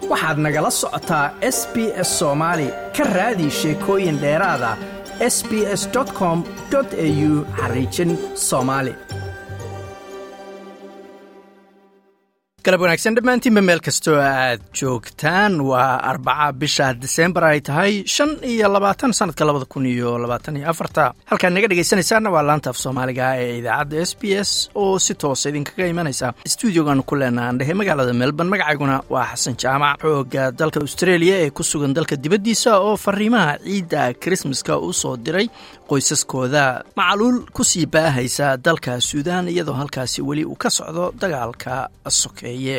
waxaad nagala socotaa s b s soomaali ka raadi sheekooyin dheeraada s b s com au xariijin soomaali galab wanaagsan dhammaantiinba meel kastoo aad joogtaan waa arbaca bisha disembar ay tahay shan iyo labaatan sanadka labada kun iyo labaatan iyo afarta halkaad naga dhegaysanaysaanna waa laanta af soomaaliga ee idaacadda s b s oo si toosa idinkaga imanaysa stuudiogan ku leenaa andhehe magaalada melbourne magacayguna waa xasan jaamac xooga dalka australia ee ku sugan dalka dibaddiisa oo fariimaha ciidda krismaska u soo diray qoysaskooda macaluul ku sii baahaysa dalka suudaan iyadoo halkaasi weli uu ka socdo dagaalka sokeeye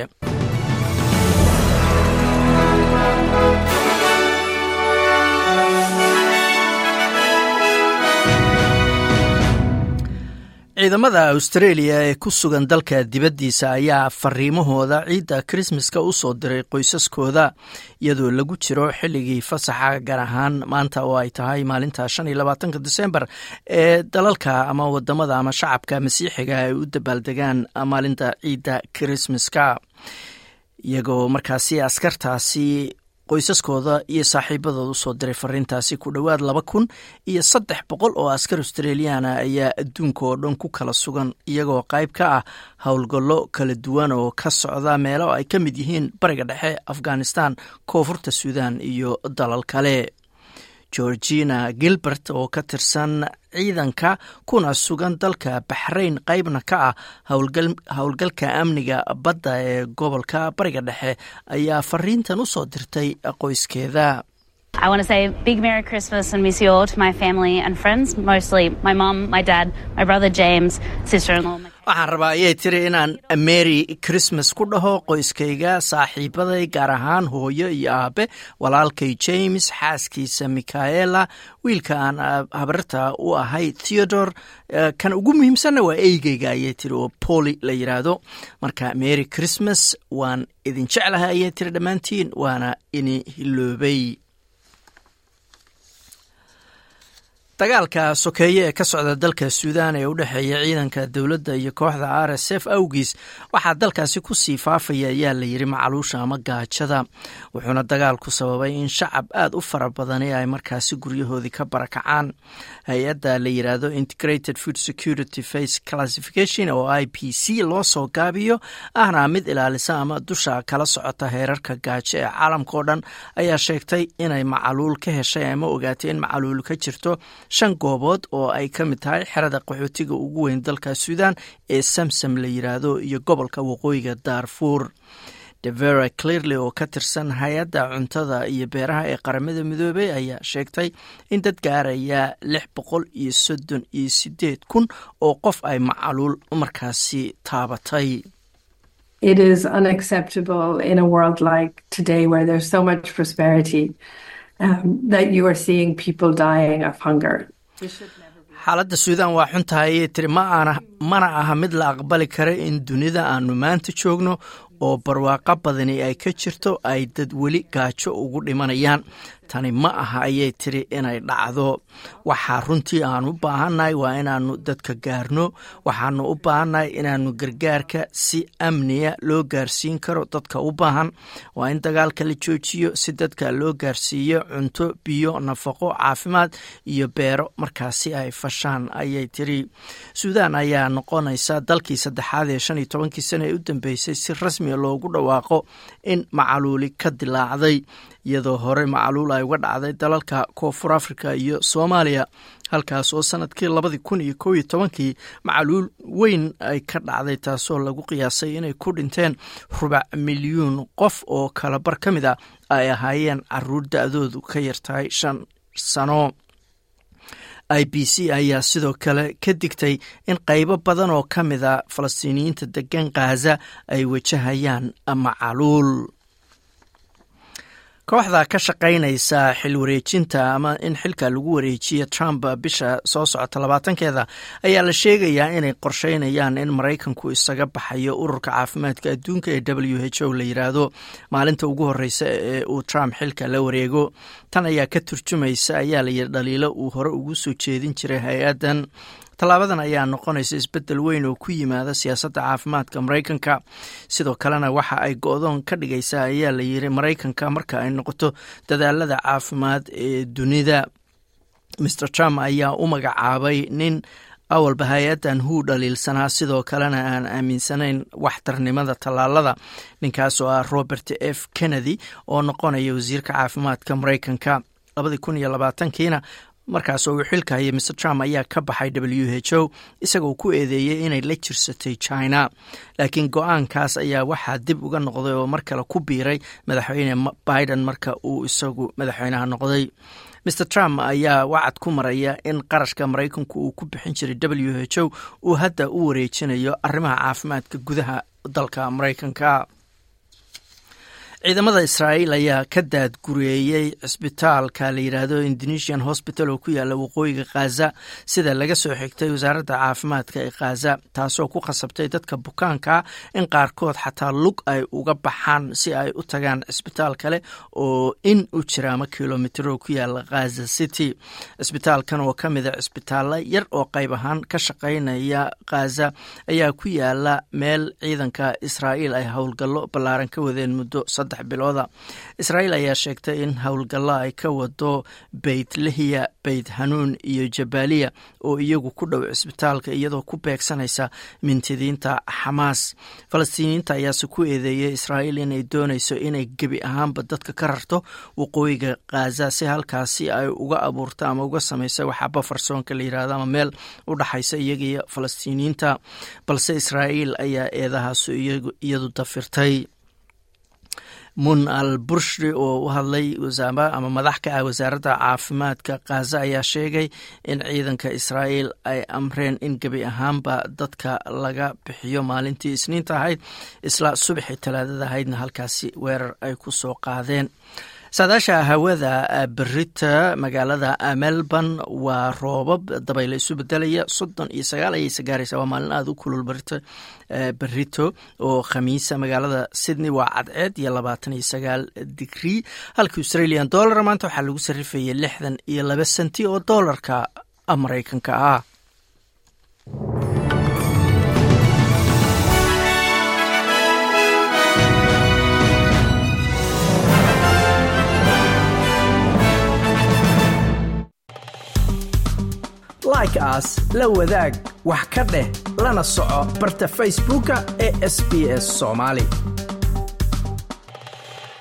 ciidamada australia ee ku sugan dalka dibaddiisa ayaa fariimahooda ciidda krismaska u soo diray qoysaskooda iyadoo lagu jiro xilligii fasaxa gaar ahaan maanta oo ay tahay maalinta shan iyo labaatanka disembar ee dalalka ama wadamada ama shacabka masiixiga ay u dabaaldegaan maalinta ciidda krismaska iyagoo markaasi askartaasi qoysaskooda iyo saaxiibadooda usoo diray fariintaasi ku dhowaad laba kun iyo saddex boqol oo askar australiana ayaa adduunka oo dhan ku kala sugan iyagoo qayb ka ah howlgallo kala duwan oo ka socda meelo ay ka mid yihiin bariga dhexe afghanistan koonfurta suudan iyo dalal kale georgina gilbert oo ka tirsan ciidanka kuna sugan dalka baxrayn qaybna ka ah howlgalka amniga badda ee gobolka bariga dhexe ayaa fariintan u soo dirtay qoyskeeda I want to say a big Merry Christmas and miss you all to my family and friends, mostly my mum, my dad, my brother James, sister-in-law. waxaan rabaa ayay tiri inaan mary christmas ku dhaho qoyskayga saaxiibaday gaar ahaan hooyo iyo aabe walaalkay james xaaskiisa michaela wiilka aan habarta u ahay theodore kan ugu muhiimsanna waa eygeyga ayay tiri oo poli la yidhaahdo marka mary christmas waan idin jeclahay ayay tiri dhammaantiin waana ini hiloobay dagaalka sokeeye ee ka socda dalka suudaan ee u dhexeeya ciidanka dowladda iyo kooxda r s f awgiis waxaa dalkaasi ku sii faafaya ayaa la yidhi macaluusha ama gaajada wuxuuna dagaalku sababay in shacab aad u fara badani ay markaasi guryahoodii ka barakacaan hay-adda la yidhaahdo integrated food security face classification oo i p c loo soo gaabiyo ahna mid ilaalisa ama dusha kala socota heerarka gaajo ee caalamka oo dhan ayaa sheegtay inay macaluul ka heshay ama ogaatay in macaluul ka jirto shan goobood oo ay ka mid tahay xerada qaxootiga ugu weyn dalka suudan ee samsam la yidhaahdo iyo gobolka waqooyiga daarfuur devera clearley oo ka tirsan hay-adda cuntada iyo beeraha ee qaramada midoobey ayaa sheegtay in dad gaaraya lix boqol iyo soddon iyo sideed kun oo qof ay macaluul markaasi taabatay It is unacceptable in a world like today where there's so much prosperity um, that you are seeing people dying of hunger. xaaladda suudan waa xun tahay ayay tiri mana aha mid la aqbali kara in dunida aanu maanta joogno oo barwaaqo badani ay ka jirto ay dad weli gaajo ugu dhimanayaan tani ma aha ayay tiri inay dhacdo waxaa runtii aan u baahannahay waa inaannu dadka gaarno waxaanu u baahannahay inaannu gargaarka si amniya loo gaarsiin karo dadka u baahan waa in dagaalka la joojiyo si dadka loo gaarsiiyo cunto biyo nafaqo caafimaad iyo beero markaasi ay fashaan ayay tiri suudaan ayaa noqonaysa dalkii saddexaad ee shan iyo tobankii sana ee u dambeysay si rasmiya loogu dhawaaqo in macaluuli ka dilaacday iyadoo hore macaluul ay uga dhacday dalalka koonfur africa iyo soomaaliya halkaas oo sanadkii labadii kun iyo kow iyo tobankii macaluul weyn ay ka dhacday taasoo lagu qiyaasay inay ku dhinteen rubac milyuun qof oo kalabar ka mid a ay ahaayeen caruur da-doodu ka yartahay shan sano i b c ayaa sidoo kale ka digtay in qaybo badan oo ka mid a falastiiniyiinta degan khaza ay wajahayaan macaluul kooxda ka shaqaynaysa xil wareejinta ama in xilka lagu wareejiyo trump bisha soo socota labaatankeeda ayaa la sheegayaa inay qorsheynayaan in maraykanku isaga baxayo ururka caafimaadka adduunka ee w h o la yiraahdo maalinta ugu horeysa ee uu trump xilka la wareego tan ayaa ka turjumaysa ayaa layidhi dhaliilo uu hore ugu soo jeedin jiray hay-addan tallaabadan ayaa noqonaysa isbeddel weyn oo ku yimaada siyaasadda caafimaadka maraykanka sidoo kalena waxa ay go-doon ka dhigaysaa ayaa la yiri maraykanka marka ay noqoto dadaalada caafimaad ee dunida maer trump ayaa u magacaabay nin awalba hay-addan huu dhaliilsanaa sidoo kalena aan aaminsanayn waxtarnimada tallaalada ninkaas oo ah robert f kennedy oo noqonaya wasiirka caafimaadka maraykanka labadii kun iyo labaatankiina markaas oo uu xilka hayay mr trump ayaa ka baxay w h o isagoo ku eedeeyey inay la jirsatay china laakiin go-aankaas ayaa waxaa dib uga noqday oo mar kale ku biiray madaxweyne biden marka uu isagu madaxweynaha noqday mr trump ayaa wacad ku maraya in qarashka maraykanku uu ku bixin jiray w h o uu hadda u wareejinayo arrimaha caafimaadka gudaha dalka maraykanka ciidamada israa'iil ayaa ka daadgureeyey cisbitaalka la yidhaahdo indonesian hospital oo ku yaala waqooyiga khaza sida laga soo xigtay wasaaradda caafimaadka ee khaza taasoo ku khasabtay dadka bukaanka in qaarkood xataa lug ay uga baxaan si ay u tagaan cisbitaal kale oo in u jira ama kilomitro ku yaala khaza city cisbitaalkan oo ka mida cisbitaalla yar oo qayb ahaan ka shaqaynaya khaza ayaa ku yaala meel ciidanka israa'iil ay howlgallo ballaaran ka wadeen muddo bilooda israa'iil ayaa sheegtay in howlgalla ay ka wado beyt lahiya beyt hanuun iyo jabaaliya oo iyagu ku dhow cisbitaalka iyadoo ku beegsanaysa mintidiinta xamaas falastiiniyiinta ayaase ku eedeeyay israa'iil inay doonayso inay gebi ahaanba dadka ka rarto waqooyiga khaza si halkaasi ay uga abuurto ama uga samaysa waxaa bafarsoonka la yirahdo ama meel u dhaxaysa iyaga iyo falastiiniyiinta balse israa'iil ayaa eedahaasu iyadu dafirtay mun al burshri oo u hadlay ama madax ka ah wasaaradda caafimaadka khaza ayaa sheegay in ciidanka israa'iil ay amreen in gebi ahaanba dadka laga bixiyo maalintii isniinta ahayd isla subaxii talaadada ahaydna halkaasi weerar ay ku soo qaadeen saadaasha hawada berita magaalada melbourne waa roobab dabayla isu bedelaya soddon iyo sagaal ayayse gaaraysa waa maalin aada u kulul berito berito oo khamiisa magaalada sydney waa cadceed iyo labaatan iyo sagaal digrii halka australian dollar maanta waxaa lagu sarifayay lixdan iyo laba senti oo doolarka maraykanka ah like aas la wadaag wax ka dheh lana soco barta facebooka ee sb s soomaali